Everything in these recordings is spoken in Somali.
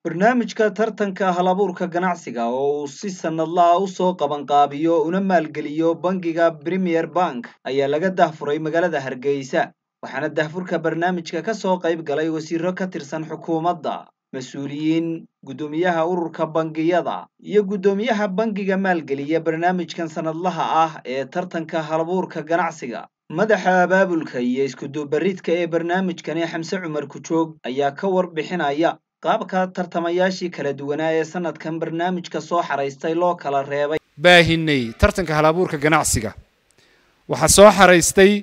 barnaamijka tartanka halabuurka ganacsiga oo uu si sannadlaha u soo qabanqaabiyo una maalgeliyo bangiga premier bank ayaa laga dahfuray magaalada hargeysa waxaana dahfurka barnaamijka ka soo qayb galay wasiiro ka tirsan xukuumadda mas-uuliyiin guddoomiyaha ururka bangiyada iyo guddoomiyaha bangiga maalgeliya barnaamijkan sannadlaha ah ee tartanka halabuurka ganacsiga madaxa abaabulka iyo iskudubaridka ee barnaamijkani xamse cumar kujoog ayaa ka warbixinaya qaabka tartamayaashii kala duwanaa ee sanadkan barnaamijka soo xaraystay loo kala reebay baahinay tartanka halabuurka ganacsiga waxaa soo xaraystay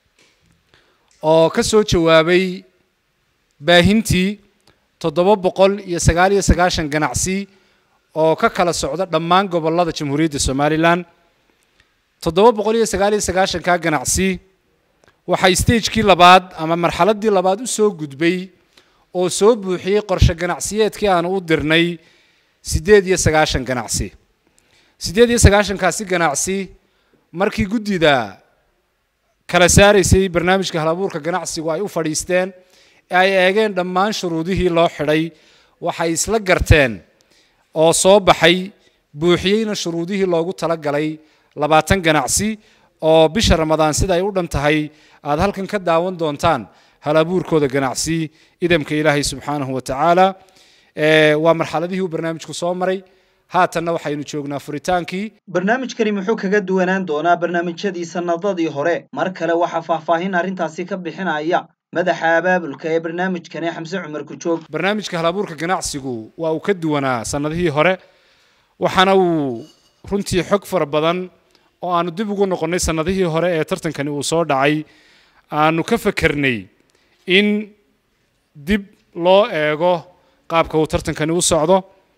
oo ka soo jawaabay baahintii toddoba boqol iyo sagaal iyo sagaashan ganacsi oo ka kala socda dhammaan gobollada jamhuuriyadda somalilan toddoba boqol iyo sagaal iyo sagaashankaa ganacsi waxay stagekii labaad ama marxaladdii labaad u soo gudbay oo soo buuxiyey qorshe ganacsiyeedkii aanu u dirnay siddeed iyo sagaashan ganacsi siddeed iyo sagaashankaasi ganacsi markii guddida kala saaraysay barnaamijka halabuurka ganacsigu ay u fadhiisteen ee ay eegeen dhammaan shuruudihii loo xidhay waxay isla garteen oo soo baxay buuxiyeyna shuruudihii loogu talagalay labaatan ganacsi oo bisha ramadaan sida ay u dhan tahay aada halkan ka daawan doontaan halabuurkooda ganacsi idamka ilaahay subxaanahu wa tacaala waa marxaladihii uu barnaamijku soo maray haatanna waxaynu joognaa furitaankii barnaamijkani muxuu kaga duwanaan doonaa barnaamijyadii sannadadii hore mar kale waxaa faahfaahin arrintaasi ka bixinaya madaxa abaabulka ee barnaamijkani xamse cumar kujoog barnaamijka halabuurka ganacsigu waa uu ka duwanaa sannadihii hore waxaana uu runtii xog fara badan oo aanu dib ugu noqonnay sannadihii hore ee tartankani uu soo dhacay aanu ka fakernay in dib loo eego qaabka uu tartankani u socdo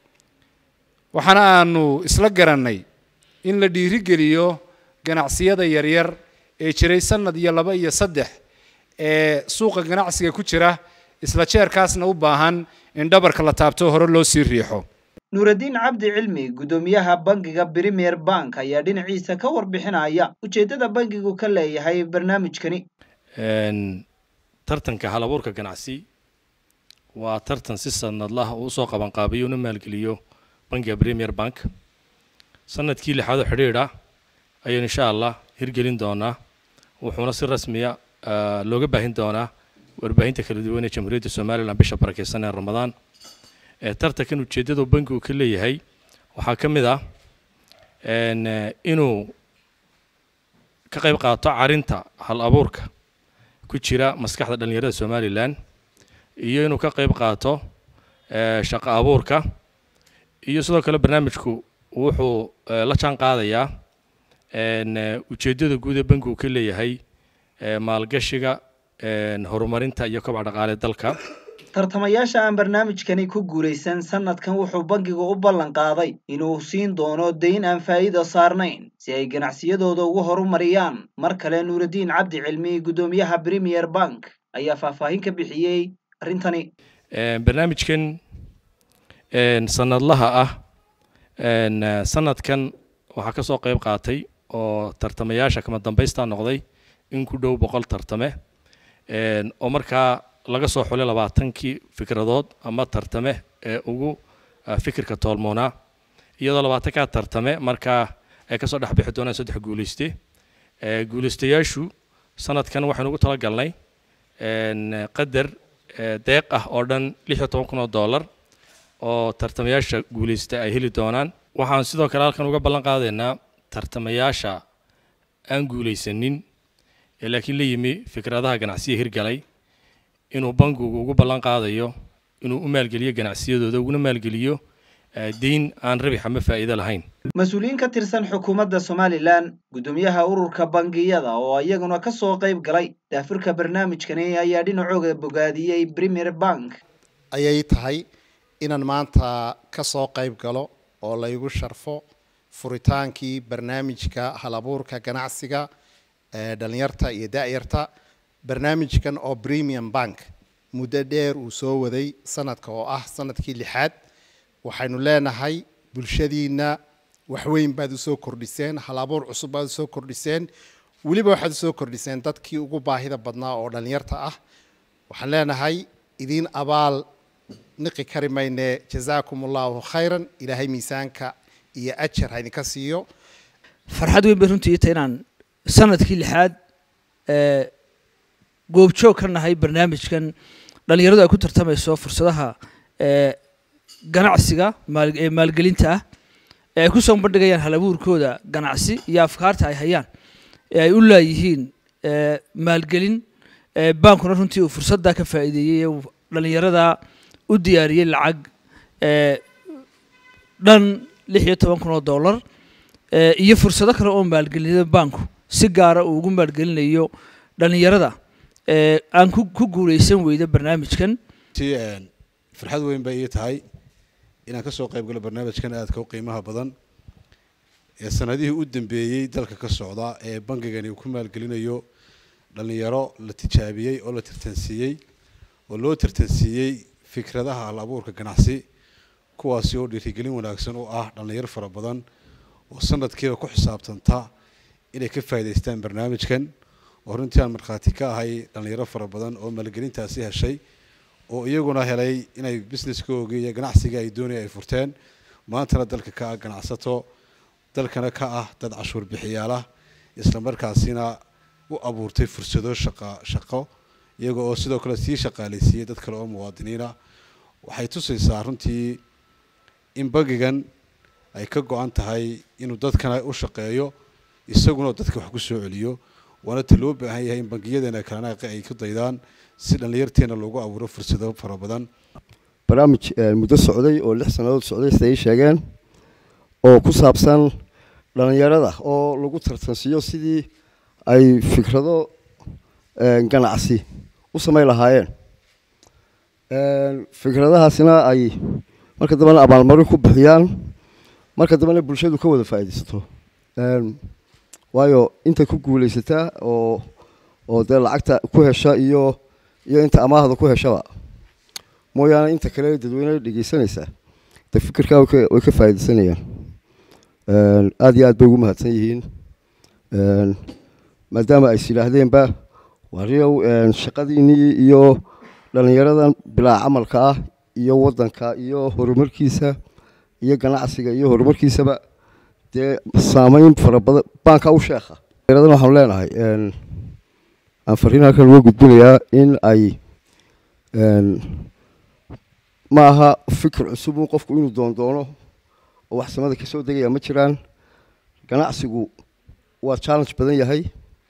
waxaana aanu isla garannay in la dhiirigeliyo ganacsiyada yaryar ee jiray sannad iyo laba iyo saddex ee suuqa ganacsiga ku jira isla jeerkaasna u baahan in dhabarka la taabto hore loo sii riixo nuuraddiin cabdi cilmi guddoomiyaha bangiga premier bank ayaa dhinaciisa ka warbixinaya ujeeddada bangigu ka leeyahay barnaamijkani tartanka halabuurka ganacsi waa tartan si sanadlaha uu usoo qabanqaabiyo una maalgeliyo bangiga premier bank sanadkii lixaadoo xidhiidha ayaynu insha allah hirgelin doonaa wuxuuna si rasmiya looga baahin doonaa warbaahinta kala duwan ee jamhuuriyadda somalilan bisha barakeysan ee ramadaan tartankan ujeeddadu bangigu ka leeyahay waxaa ka mid ah inuu ka qayb qaato carinta hal abuurka ku jira maskaxda dhallinyarada somalilan iyo inuu ka qayb qaato shaqo abuurka iyo sidoo kale barnaamijku wuxuu la jaan qaadayaa ujeeddada guud ee bangigu ka leeyahay maalgashiga horumarinta iyo kobaca dhaqaale dalka tartamayaasha aan barnaamijkani ku guulaysan sanadkan wuxuu bangigu u ballan qaaday inuu siin doono dayn aan faa'iida saarnayn si ay ganacsiyadooda ugu horumariyaan mar kale nuuraddiin cabdi cilmi guddoomiyaha premier bank ayaa faahfaahin ka bixiyey arrintani barnaamijkan sanadlaha ah sanadkan waxaa ka soo qayb qaatay oo tartamayaasha kama dambaysta noqday in ku dhow boqol tartame oo markaa laga soo xulay labaatankii fikradood ama tartame ee ugu fikirka toolmoonaa iyadoo labaatankaa tartame markaa ay kasoo dhex bixi doonaan saddex guulayste guulaystayaashu sanadkan waxaynu ugu talagalnay qadar deeq ah oo dhan lix iyo toban kun oo dollar oo tartamayaasha guulaysta ay heli doonaan waxaan sidoo kale halkan uga ballan qaadaynaa tartamayaasha aan guulaysanin ee laakiin la yimi fikradaha ganacsiya hirgalay inuu bangigu ugu ballan qaadayo inuu u maalgeliyo ganacsiyadooda uguna maalgeliyo deyn aan rabix ama faa'iido lahayn mas-uuliyiin ka tirsan xukuumadda somalilan guddoomiyaha ururka bangiyada oo iyaguna ka soo qayb galay daafurka barnaamijkani ayaa dhinacooga bogaadiyey premier bank ayay tahay inaan maanta ka soo qayb galo oo laygu sharfo furitaankii barnaamijka halabuurka ganacsiga ee dhallinyarta iyo da-yarta barnaamijkan oo premium bank muddo dheer uu soo waday sanadka oo ah sanadkii lixaad waxaynu leenahay bulshadiinna waxweyn baad usoo kordhiseen halabuur cusub baad usoo kordhiseen weliba waxaad usoo kordhiseen dadkii ugu baahida badnaa oo dhallinyarta ah waxaan leenahay idiin abaal niqi kari mayne jazaakum allahu khayran ilaahay miisaanka iyo ajar ha idinka siiyo farxad weyn bay runtii ita inaan sanadkii lixaad ee goobjoog ka nahay barnaamijkan dhalinyaradu ay ku tartamayso fursadaha ee ganacsiga maal ee maalgelinta ah ee ay ku soo bandhigayaan hal abuurkooda ganacsi iyo afkaarta ay hayaan ee ay u laayihiin ee maalgelin ee baankuna runtii uu fursaddaa ka faa'iideeyey ee uu dhalinyarada u diyaariyey lacag ee dhan lix iyo toban kun oo dollar ee iyo fursado kale oo maalgelinada baanku si gaara uu ugu maalgelinayo dhalinyarada ee aan ku ku guuleysan weyda barnaamijkan ti farxad weyn bay ii tahay inaan kasoo qayb galo barnaamijkan aadka u qiimaha badan ee sanadihii u dambeeyey dalka ka socda ee bangigani uu ku maalgelinayo dhalinyaro la tijaabiyey oo la tartansiiyey oo loo tartansiiyey fikradaha hal abuurka ganacsi kuwaasi oo dhiirigelin wanaagsan u ah dhalinyaro fara badan oo sanadkiiba ku xisaabtanta inay ka faa'iidaystaan barnaamijkan oo runtii aan markhaati ka ahay dhalinyaro fara badan oo maalgelintaasi heshay oo iyaguna helay inay businesskooga iyo ganacsiga ay doonaya ay furteen maantana dalka ka ah ganacsato dalkana ka ah dad cashuur bixiyaalah islamarkaasina u abuurtay fursado shaqa shaqo iyaga oo sidoo kale sii shaqaaleysiiyey dad kale oo muwaadiniina waxay tusaysaa runtii in bangigan ay ka go-an tahay inuu dadkana u shaqeeyo isaguna dadka wax ku soo celiyo waana ta loo baahan yahay in bangiyadeena kalena ay ku daydaan si dhallinyarteena loogu abuuro fursado fara badan barnaamij muddo socday oo lix sannadood socday sida ay sheegeen oo ku saabsan dhallinyarada oo lagu tartansiiyo sidii ay fikrado ganacsi u samayn lahaayeen fikradahaasina ay marka dambena abaalmarin ku bixiyaan marka dambena bulshadu ka wada faa'iidaysato waayo inta ku guulaysataa oo oo dee lacagta ku hesha iyo iyo inta amaahda ku heshaba mooyaane inta kale dadweyne dhegeysanaysaa de fikirkaa way ka faa'iidaysanayaan aada iyo aad bay ugu mahadsan yihiin maadaama ay is yidhaahdeenba wariyow shaqadiinii iyo dhallinyaradan bilaa camalka ah iyo waddanka iyo horumarkiisa iyo ganacsiga iyo horumarkiisaba dee saameyn fara badan baanka u sheekha dhallinyaradan waxaanu leenahay aan fariin halkan uga gudbinayaa in ay ma aha fikir cusub un qofku inuu doondoono oo wax samada ka soo degaya ma jiraan ganacsigu waa challenge badan yahay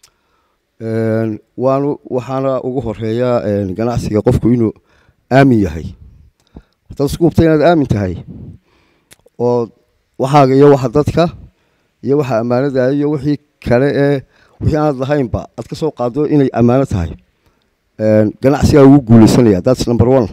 waanu waxaana ugu horeeyaa ganacsiga qofku inuu aamin yahay haddaad isku hubta inaad aamin tahay oo waxaaga iyo waxa dadka iyo waxa ammaanada iyo wixii kale ee wixii aanad lahaynba aad ka soo qaado inay ammaano tahay ganacsigaa ugu guuleysanaya thats number one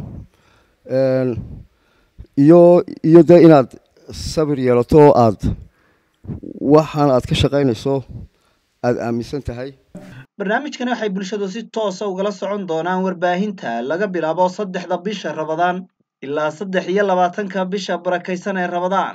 iyo iyo dee inaad sabir yeelato oo aad waxaan aad ka shaqaynayso aada aaminsan tahay barnaamijkani waxay bulshadu si toosa ugala socon doonaan warbaahinta laga bilaabo saddexda bisha rabadaan ilaa saddex iyo labaatanka bisha barakaysan ee rabadaan